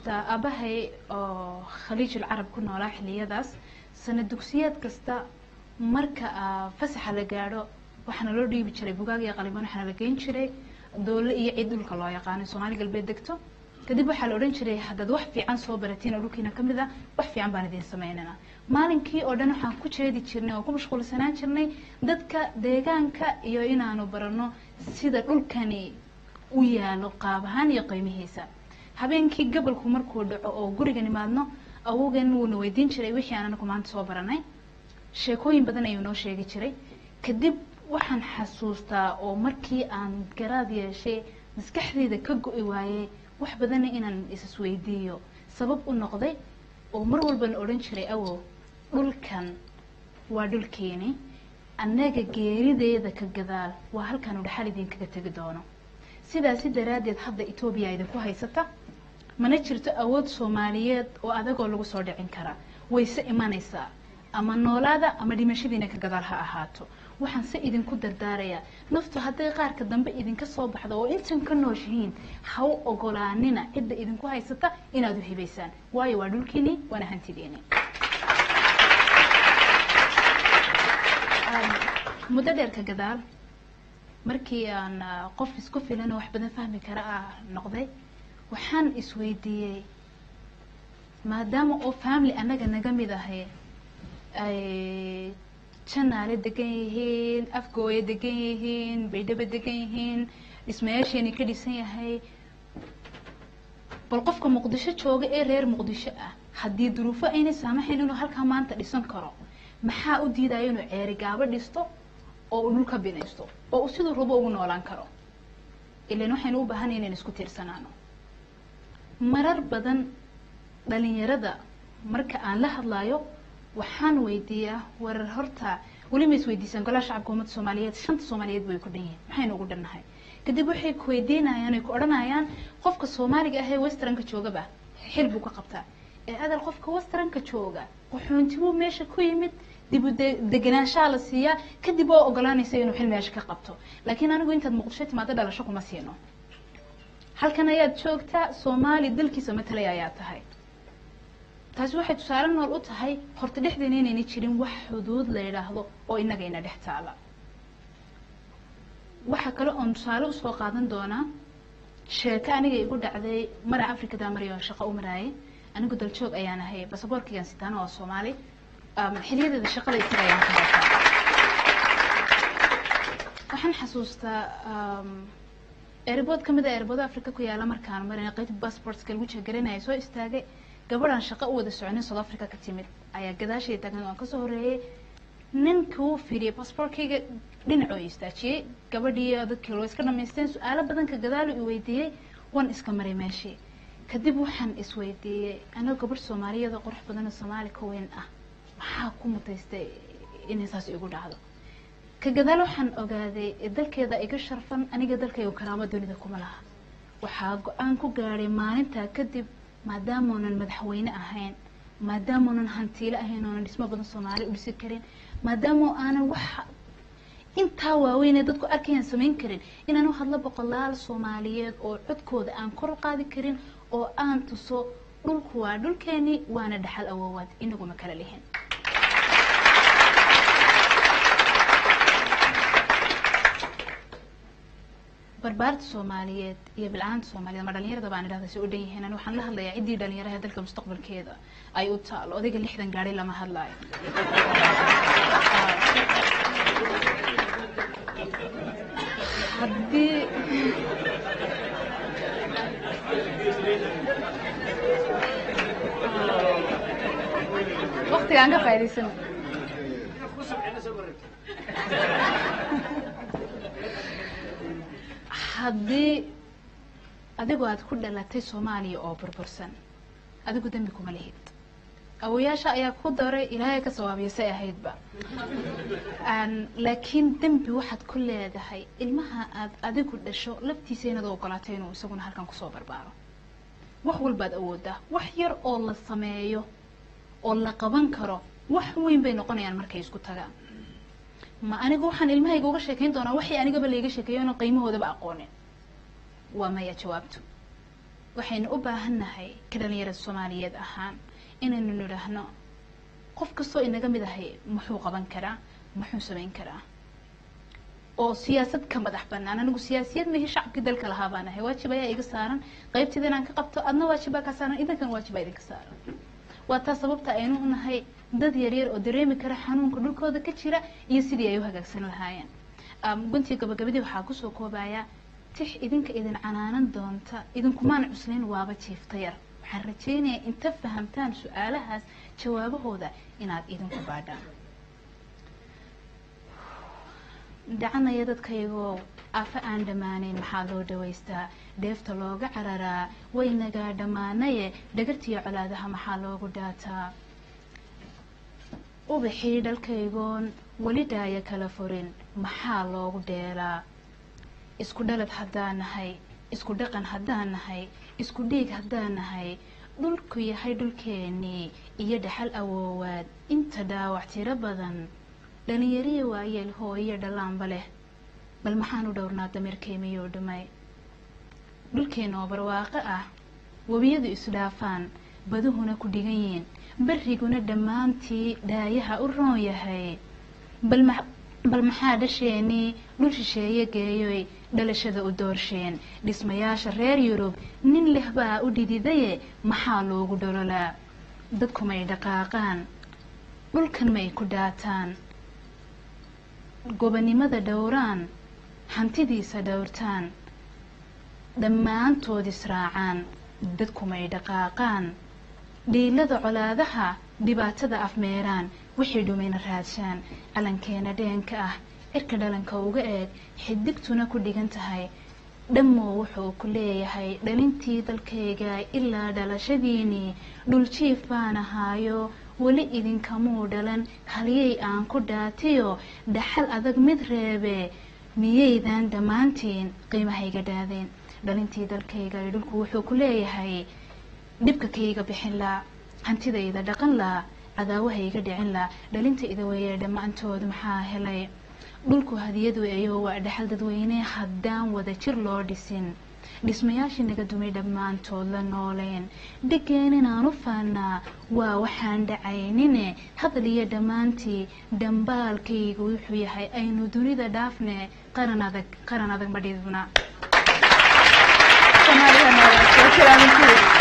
xasuustaa aabahay oo khaliijul carab ku noolaa xiliyadaas sana dugsiyeed kasta marka ah, fasaxa la gaadho waxaana loo dhiibi jiray bugaag iyo qalibaan waxaana la geyn jiray doole iyo cid dhulka loo yaqaano soomaali galbeed degto kadib waxaa la odhan jiray haddaad wax fiican soo baratiin oo dhulkiina ka mid ah wax fiican baan idiin samaynana maalinkii oo dhan waxaan ku jeedi jirnay oo ku mashquulsanaan jirnay dadka deegaanka iyo inaanu barano sida dhulkani u yaalo qaab ahaan iyo qiimihiisa habeenkii gabalku markuu dhaco oo guriga nimaadno awowgan wuuna weydiin jiray wixii aan anagu maanta soo baranay sheekooyin badan ayuu noo sheegi jiray kadib waxaan xasuustaa oo markii aan garaad yeeshay maskaxdeyda ka go-i waayey wax badanna inaan isisweydiiyo sabab u noqday oo mar walbana odhan jiray awow dhulkan waa dhulkeeni annaga geerideeda ka gadaal waa halkaanu dhaxal idinkaga tegi doono sidaasi daraaddeed hadda etoobiya idinku haysata mana jirto awood soomaaliyeed oo adagoo lagu soo dhicin karaa wayse imanaysaa ama noolaada ama dhimashadiina ka gadaal ha ahaato waxaan se idinku dardaarayaa naftu hadday qaarka dambe idinka soo baxdo oo intan ka nooshihiin ha u ogolaanina cidda idinku haysata inaad u hibaysaan waayo waa dhulkiini waana hantidiini muddo dheer ka gadaal markii aan ah, qof isku filan oo wax badan fahmi kara ah noqday waxaan isweydiiyey maadaama oo family annaga naga mid ahay ay janaale degan yihiin afgooya degan yihiin baydhabo degan yihiin dhismayaasheeni ka dhisan yahay bal qofka muqdisho jooga ee reer muqdisho ah haddii duruufo aynay saamaxayn inuu halkaa maanta dhisan karo maxaa u diidaya inuu ceeri gaabo dhisto oo uu dhulka binaysto oo uu siduu rabo ugu noolaan karo ilan waxaynu u baahanay inaynu isku tiirsanaano marar badan dhalinyarada marka aan la hadlayo waxaan weydiiyaa warar horta weli ma isweydiisaan golaha shacabka ummadda soomaaliyeed shanta soomaaliyeed bay ku dhan yihiin maxaynu ugu dhannahay kadib waxay ku weydiinayaan ay ku odhanayaan qofka soomaaliga ah ee westernka joogaba xil buu ka qabtaa ee adal qofka westernka jooga qaxoontibuu meesha ku yimid dib u de- degenaanshaha la siiyaa kadib oo ogolaanaysa inuu xil meesha ka qabto laakiin anigu intaad muqdisho timaado dhalasho kuma siino halkan ayaad joogtaa soomaali dalkiisa matalaya ayaa tahay taasi waxay tusaale nool u tahay horta dhexdeena inayna jirin wax xuduud la yidhaahdo oo inaga ina dhex taala waxaa kale oon tusaale usoo qaadan doonaa sheeko aniga igu dhacday mara afrikada mariyo shaqo u maraayay anigu daljoog ayaan ahay basaboorkaygaan sitaano oo soomaali um, xiliyadeeda shaqada isaga ayaan ka bartaa waxaan xasuustaa um, airbood ka mid a airbood africa ku yaala markaan marina qaybta passportska lagu jeegarinaya soo istaagay gabadhaan shaqo u wada soconin south africa ka timid ayaa gadaashay taagan waan kasoo horeeyey ninkii uu fiiriyay passportkayga dhinacoo istaajiyey gabadhii dadkii loo iska dhamaysteen su-aalo badan ka gadaalu i weydiiyey waan iska maray meeshii kadib waxaan isweydiiyey anoo gabadh soomaaliyeed oo qurux badan oo soomaali ka weyn ah maxaa ku mutaystay inay saas igu dhacdo ka gadaal waxaan ogaaday dalkeeda iga sharfan aniga dalkayga karaamo dunida kuma laha waxaa go-aan ku gaadhay maalintaa kadib maadaamaunan madaxweyne ahayn maadaamaunan hantiile ahayn oonan dhismo badan soomaali u dhisi karin maadaama aanan wax intaa waaweynee dadku arkayaan samayn karin inaan u hadlo boqolaal soomaaliyeed oo codkooda aan kor u qaadi karin oo aan tuso dhulku waa dhulkeeni waana dhaxal awoowaad inaguma kala lihin barbaarta soomaaliyeed iyo bilcaanta soomaaliyeed ama dhalinyarada baan idhahda si u dhan yihiin ani waxaan la hadlayaa ciddii dhalinyaraha dalka mustaqbalkeeda ay u taalo odayga lixdan gaadhay lama hadlaayo haddii waqtigaan ka faa'iidaysan haddii adigu aad ku dhalatay soomaaliya oo burbursan adigu dembi kuma lihid awoyaasha ayaa ku daray ilaahay ka sawaabiya say ahaydba Aan- laakiin dembi waxaad ku leedahay ilmaha aad adigu dhasho laftiisa inaad u ogolaatay inuu isaguna halkan kusoo barbaaro wax walbaad awoodaa wax yar oo la sameeyo oo la qaban karo wax weyn bay noqonayaan markay isku tagaan ma aniga waxaan ilmahayga uga sheekayn doonaa waxay anigaba layga sheekeeyo oona qiimahoodaba aqoonin waa maya jawaabtu waxaynu u baahannahay ka dhalinyarada soomaaliyeed ahaan inaynu nidhaahno qof kastoo inaga mid ahay muxuu qaban karaa muxuu samayn karaa oo siyaasad ka madax banaan anigu siyaasiyad mahi shacabkii dalka lahaa baan ahay waajib ayaa iga saaran qaybteeda inaan ka qabto adna waajibaa ka saaran idankan waajibaa idinka saaran waa taa sababta aynu u nahay dad yaryar oo dareemi kara xanuunka dhulkooda ka jira iyo sidii ay u hagaagsan lahaayeen guntii gabagabadii waxaa kusoo koobaya tix idinka idin canaanan doonta idinkumaan cuslayn waaba jiifta yar waxaan rajaynayaa inta fahamtaan su-aalahaas jawaabahooda inaad idinku baadhaan dhacanaya dadkaygow afa aan dhammaanayn maxaa loo dhawaystaa dheefta looga cararaa waynagaa dhammaanaye dhagartiyo colaadaha maxaa loogu dhaataa ubaxii dhalkaygoon weli dhaaya kala furin maxaa loogu dheelaa isku dhalad haddaan nahay isku dhaqan haddaan nahay isku dhiig haddaan nahay dhulku yahay dhulkeennii iyo dhaxal awoowaad inta dhaawac tiro badan dhalinyariya waayeel hooyo dhallaanba leh bal maxaan u dhowrnaa dameerkeemiyoo dhumay dhulkeenna oo barwaaqo ah webiyadu isdhaafaan baduhuna ku dhigan yiin barriguna dhammaantii dhaayaha u roon yahay bal maxaa dhasheenii dhul shisheeye geeyoy dhalashada u doorsheen dhismayaasha reer yurub nin leh baa u dhididaye maxaa loogu dhololaa dadku may dhaqaaqaan dhulkan may ku dhaataan gobonimada dhowraan hantidiisa dhowrtaan dhammaantood israacaan dadku may dhaqaaqaan dhiilada colaadaha dhibaatada afmeeraan wixii dhumayna raadshaan calankeena dheenka ah cirka dhalanka uga eeg xidigtuna ku dhigan tahay dhammoo wuxuu ku leeyahay dhalintii dalkayga ilaa dhalashadiinii dhuljiif baan ahaayo weli idinkamuu dhalan haliyay aan ku dhaatiyo dhaxal adag mid reebe miyaydan dhammaantiin qiimahayga dhaadeen dhalintii dalkayga dhulku wuxuu ku leeyahay dhibka kayga bixin laa hantidayda dhaqan laa cadaawahayga dhicin laa dhalintayda weeye dhammaantood maxaa helay dhulku hadiyad weeyo waa dhaxal dadweyne haddaan wada jir loo dhisin dhismayaashii naga dumay dhammaantood la nooleen dhigeen inaan u faannaa waa waxaan dhacaynine hadal iyo dhammaantii dhambaalkaygu wuxuu yahay aynu dunida dhaafne qaran adag qaran adag ma dhidibna